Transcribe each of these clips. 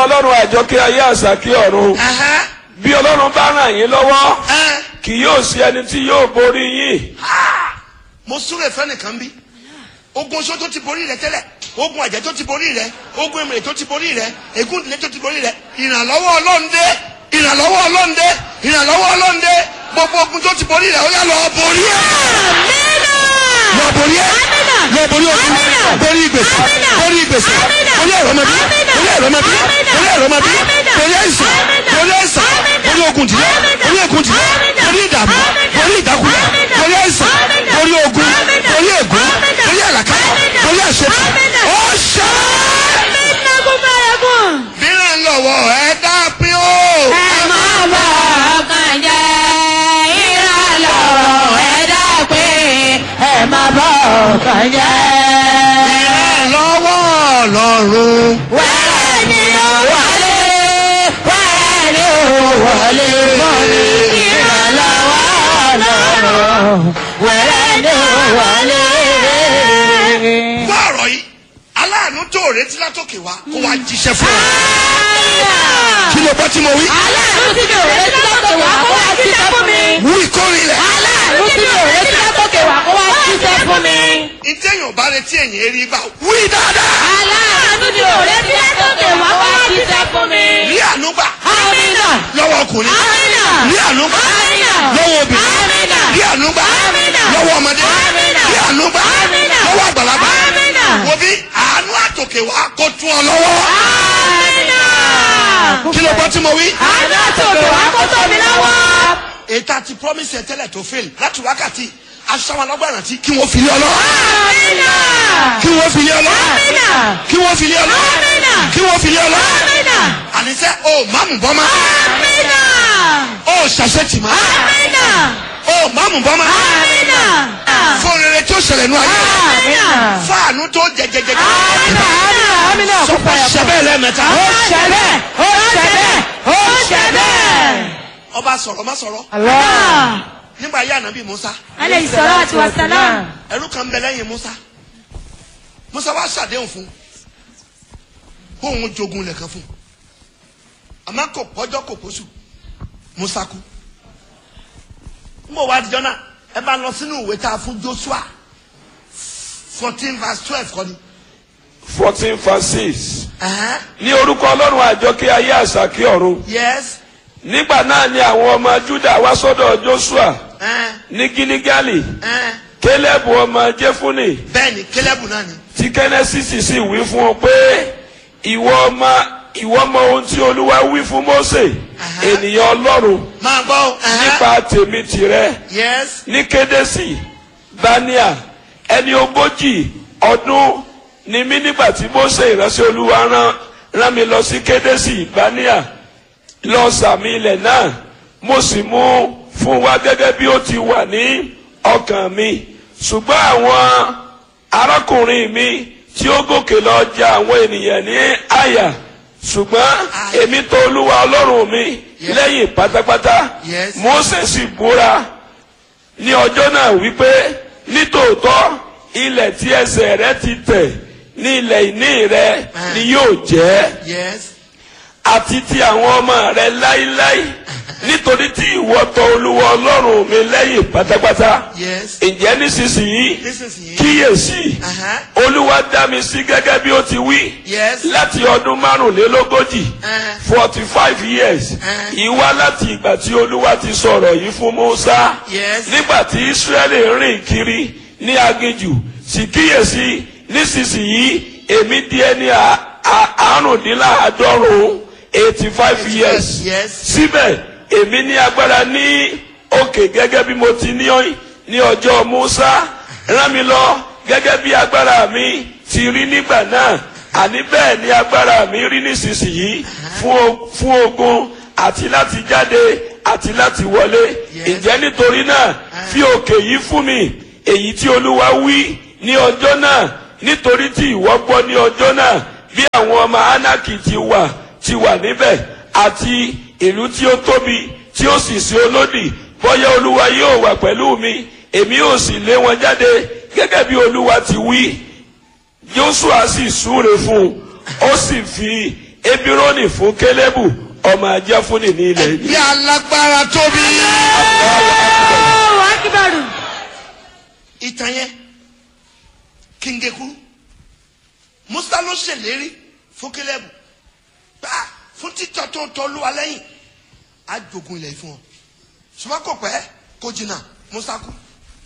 ọlọ́run àjọkẹ́ ayé àṣàkí ọ̀run Ẹ̀hẹ́. bí ọlọ́run bá ràn yín lọ́wọ́ Ẹ́. kì yóò sí ẹni tí yóò borí yín mo súré fẹ́nìkan bí ogun oṣó tó ti borí rẹ tẹ́lẹ̀ ogun àjẹ́ tó ti borí rẹ ogun èmìrè tó ti borí rẹ ègún ìdílé tó ti borí rẹ ìrànlọ́wọ́ ọlọ́ndé ìrànlọ́wọ́ ọlọ́ndé ìrànlọ́wọ́ ọlọ́ndé gbogbo ogun tó ti borí rẹ ó yá lọ borí ẹ lọ borí ẹ lọ borí ogun borí ìgbèsè borí ìgbèsè borí ẹ̀rọmọdé borí ẹ̀rọmọdé borí ẹ̀rọmọdé borí ẹ̀sán borí ẹ̀sán borí ogun ìdílé borí ogun ìdílé borí ìdààmú borí ìdákúlẹ̀ borí ẹ̀sán borí ogun borí ègún borí àlàkà borí àṣetì ó ṣe. mìíràn lọ́wọ́ ẹ dá pín ó. mìíràn lọ́wọ́ ọlọ́run. fún ọ̀rọ̀ yìí aláàánú tó retí látòkè wá kó wá jíṣẹ́ fún ọ. kí ló bọ́ tí mo wí. wú ìkórìíra. ìtẹ̀yìn ọba retí ẹ̀yìn eré bá wí dáadáa. rí ànúgbà lọ́wọ́ ọkùnrin. rí ànúgbà lọ́wọ́ obìnrin. rí ànúgbà lọ́wọ́ ọmọdé. rí ànúgbà lọ́wọ́ àgbàlagbà. wo bí àánú àtòkè wá kó tún ọ lọ́wọ́. kí ló bọ́ tí mo wí. ètò àti promise ẹ̀ tẹ́lẹ̀ tó fail láti wákàtí aṣáwọn ọlọ́gbàrán tí kí wọ́n fi lé ọ lọ. kí wọ́n fi lé ọ lọ. kí wọ́n fi lé ọ lọ. kí wọ́n fi lé ọ lọ. àníṣe o máàmù bọ́ ma. o ṣàṣetì ma. o máàmù bọ́ ma. fún rere tí ó ṣẹlẹ̀ nù ayé. fáànù tó jẹjẹjẹjẹ. sọpọ ṣẹbẹ lẹ́ẹ̀mẹ́ta. ọba sọ̀rọ̀ má sọ̀rọ̀ nígbà yá ànábì musa Alayhi salatu wa salam. ẹrú kan bẹ lẹ́yìn musa musa wá ṣàdéhùn fún kó òun jogun lẹ̀kan fún àmọ́ kò pọ́jọ́ kò pósù musa kú n bò wá dijọ́ náà ẹ bá lọ sínú ìwé tá a fún joshua fourteen verse twelve kọ́ ni. fourteen verse six Ẹ̀hẹ́n. ní orúkọ ọlọ́run àjọkẹ́ ayé àṣàkí ọ̀run yes nígbà náà ni àwọn ọmọ juda wá sọ́dọ̀ joshua ẹ̀hẹ́n, ní giligali ẹ̀hẹ́n. kélébù ọmọ jẹfúnì bẹ́ẹ̀ ni kélébù náà ni. tí kẹ́nẹ́sìsì sì wí fún un pé ìwọ ọmọ ìwọ ọmọ ohun tí olúwa wí fún mose Aha. ènìyàn ọlọ́run máa gbọ́ o. ẹ̀hẹ́n. nípa tèmi tìrẹ yes ní kédésì bania ẹni ogójì ọdún ni mí nígbà tí mose ìránṣẹ́ olúwa rán rán mi lọ sí kédésì bania lọ sàmì ilẹ̀ náà mo sì mú fún wa gẹ́gẹ́ bí ó ti wà ní ọkàn mi ṣùgbọ́n àwọn arákùnrin mi tí ó gòkè lọ ja àwọn ènìyàn ní àyà ṣùgbọ́n èmi tọ̀ olúwa ọlọ́run mi lẹ́yìn pátápátá Yes. mose sì búra ní ọjọ́ náà wípé nítòótọ́ ilẹ̀ tí ẹsẹ̀ rẹ ti tẹ̀ ní ilẹ̀ ìní rẹ ni yóò jẹ́ yes àti ti àwọn ọmọ rẹ láíláí nítorí tí ìwọ tọ̀ olúwa ọlọ́run mi lẹ́yìn pátápátá yes ǹjẹ́ nísinsìnyí nísinsìnyí. kíyèsí Aha. olúwa dá mi sí gẹ́gẹ́ bí ó ti wí yes láti ọdún márùnlélógójì Eh. forty five years Eh. ìwá láti ìgbà tí olúwa ti sọ̀rọ̀ yìí fún musa Yes. nígbà tí israẹli rìn kiri ní aginjù sì kíyèsí nísinsìnyí èmi di ẹni à- à- àrùndínláàádọ́rùn eighty five years Yes. síbẹ̀ èmi ní agbára ní òkè gẹ́gẹ́ bí mo ti ní ọ́- ní ọjọ́ musa rán mi lọ gẹ́gẹ́ bí agbára mi ti rí nígbà náà àní bẹ́ẹ̀ ni agbára mi rí nísinsìnyí fún o- fún ogun àti láti jáde àti láti wọlé Yes. ǹjẹ́ nítorí náà fi òkè yìí fún mi èyí tí olúwa wí ní ọjọ́ náà nítorí tí ìwọ gbọ́ ní ọjọ́ náà bí àwọn ọmọ anaki ti wà ti wà níbẹ̀ àti ìlú tí ó tóbi tí ó sì sí olódì bóyá olúwa yóò wà pẹ̀lú mi èmi yóò sì lé wọn jáde gẹ́gẹ́ bí olúwa ti wí joshua sì súre fún un ó sì fi ebironi fún kélébù ọmọ ajẹ́fúnni ní ilẹ̀ yìí. bí alágbára tóbi. Allahu Akbar. ìtàn yẹn kíngekuru musa ló ṣèlérí fún kélébù gbà fún títọ́ tó tọ́ lúwa lẹ́yìn á jogun ilẹ̀ yìí fún ọ ṣùgbọ́n kò pẹ́ kó jìnnà musa kú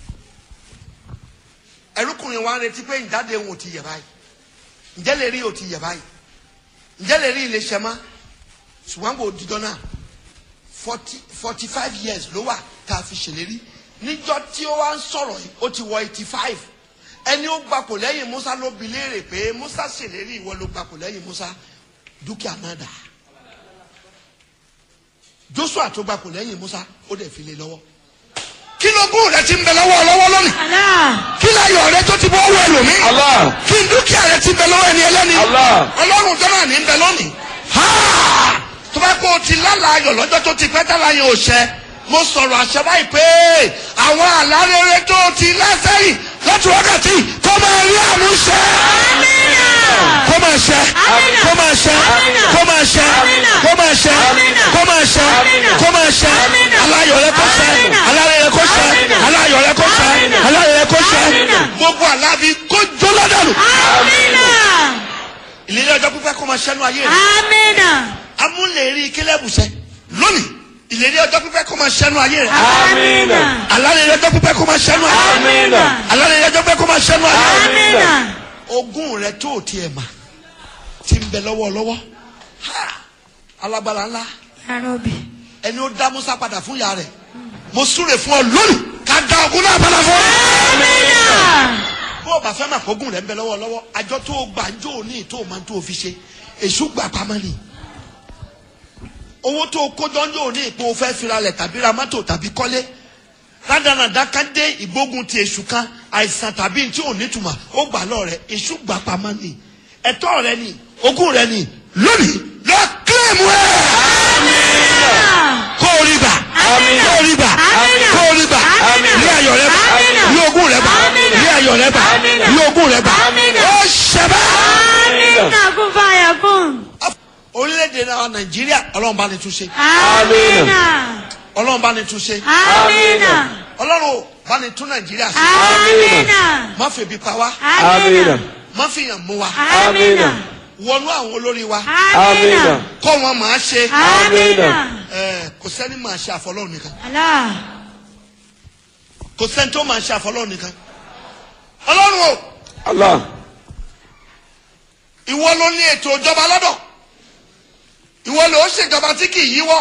ẹrúkùnrin wa ń retí pé ìjáde òun ò ti yẹ báyìí ǹjẹ́ lè rí ò ti yẹ báyìí ǹjẹ́ lè rí ilé ṣẹ́ má ṣùgbọ́n kò dídán náà forty forty five years ló wà tá a fi ṣèlérí níjọ́ tí ó wá ń sọ̀rọ̀ yìí ó ti wọ eighty five ẹni ó gbapò lẹ́yìn musa ló bi léèrè pé musa ṣèlérí ìwọ ló gbapò lẹ́yìn musa dúkìá náà dà joshua tó gbapò lẹ́yìn musa ó dẹ̀ fi lé lọ́wọ́ kí ló gún rẹ ti ń bẹ lọ́wọ́ lọ́wọ́ lónìí Allah. kí láyọ̀ rẹ tó ti bọ́ wọ ẹlòmíì Allah kí dúkìá rẹ ti bẹ lọ́wọ́ ẹni ẹlẹ́ni Allah. ọlọ́run tó náà ní bẹ lónìí Ha! tó bá kó o ti lálàá ayọ̀ lọ́jọ́ tó ti pẹ́ tálà yẹn ò ṣẹ mo sọ̀rọ̀ àṣẹ báyìí pé àwọn àlárere tó o ti lásẹ̀yìn láti wákàtí kó máa rí àmúṣẹ kó máa ṣẹ kó máa ṣẹ kó máa ṣẹ kó máa ṣẹ kó máa ṣẹ kó máa ṣẹ aláyọ̀ rẹ kó ṣẹ alárere kó ṣẹ aláyọ̀ rẹ kó ṣẹ aláyọ̀ rẹ kó ṣẹ gbogbo àlàbí kó jó lọ́dọ̀lù Amina. ìlérí ọjọ́ pípẹ́ kó máa ṣẹ́nu ayé rẹ Amina. amúlérí kílẹ̀bùsẹ̀ lónìí ìlérí ọjọ́ pípẹ́ kó máa ṣẹ́nu ayé rẹ Amina. alárèrè ọjọ́ pípẹ́ kó máa ṣẹ́nu ayé rẹ Amina. alárèrè ọjọ́ pípẹ́ kó máa ṣẹ́nu ayé rẹ Amina. ogún rẹ tó o tiẹ̀ mà ti ń bẹ lọ́wọ́lọ́wọ́ Ha! alágbára ńlá Ya Rabbi. ẹni ó dá musa padà fún ìyá rẹ mo súre fún ọ lónìí ká dá ogún náà padà fún ọ. Amina. bó o bá fẹ́ mà kógún rẹ̀ ń bẹ lọ́wọ́lọ́wọ́ àjọ tó o gbà ń jó o ní tó o máa ń tó o fi ṣe èṣù gbà pamọ́ ni owó tó o kójọ ń jó o ní ipò o fẹ́ firalẹ̀ tàbí ra mọ́tò tàbí kọ́lé rádaràdá ká dé ìgbógun ti èṣù kan àìsàn tàbí tí ò nítumọ̀ ó gbà lọ rẹ èṣù gbà pamọ́ ni ẹ̀tọ́ rẹ ni ogún rẹ ni lónìí lọ kílẹ̀mù ẹ̀ kó o rí gbà Amina. kó o rí gbà Amina. kó o rí gbà Amina. ní ayọ̀ rẹ bá Amina. ní ogún rẹ bá Amina. ní ayọ̀ rẹ bá Amina. ní ogún rẹ bá Amina. ó ṣẹbẹ́. Amina. Kun fayakun. orílẹ̀-èdè náà nàìjíríà ọlọ́run bá ní túnṣe Amina. ọlọ́run bá ní túnṣe Amina. ọlọ́run bá ní tún nàìjíríà ṣe Amina. má fi ebi pa wá Amina. má fi yàn mú wa Amina. wọnú àwọn olórí wa Amina. kọ́ wọn máa ṣe Amina. ẹ, kò sẹ́ni máa ṣe àfọlọ́run nìkan Allah. kò sẹ́ni tó máa ṣe àfọlọ́run nìkan ọlọ́run o Allah ìwọ ló ní ètò ìjọba lọ́dọ̀ ìwọ ló ń ṣèjọba tí kì í yíwọ́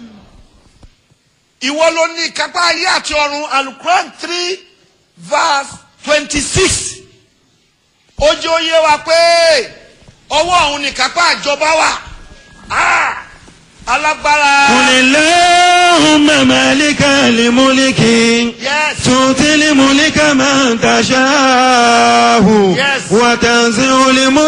ìwọ ló ní ìkápá ayé àti ọ̀run alukuran three verse twenty six ojú oyé wa pé ọwọ́ ọ̀hún ní ìkápá ìjọba wà Ah! alágbára قل اللهم مالك الملك yes تؤتي الملك من تشاء Yes. وتنزع الملك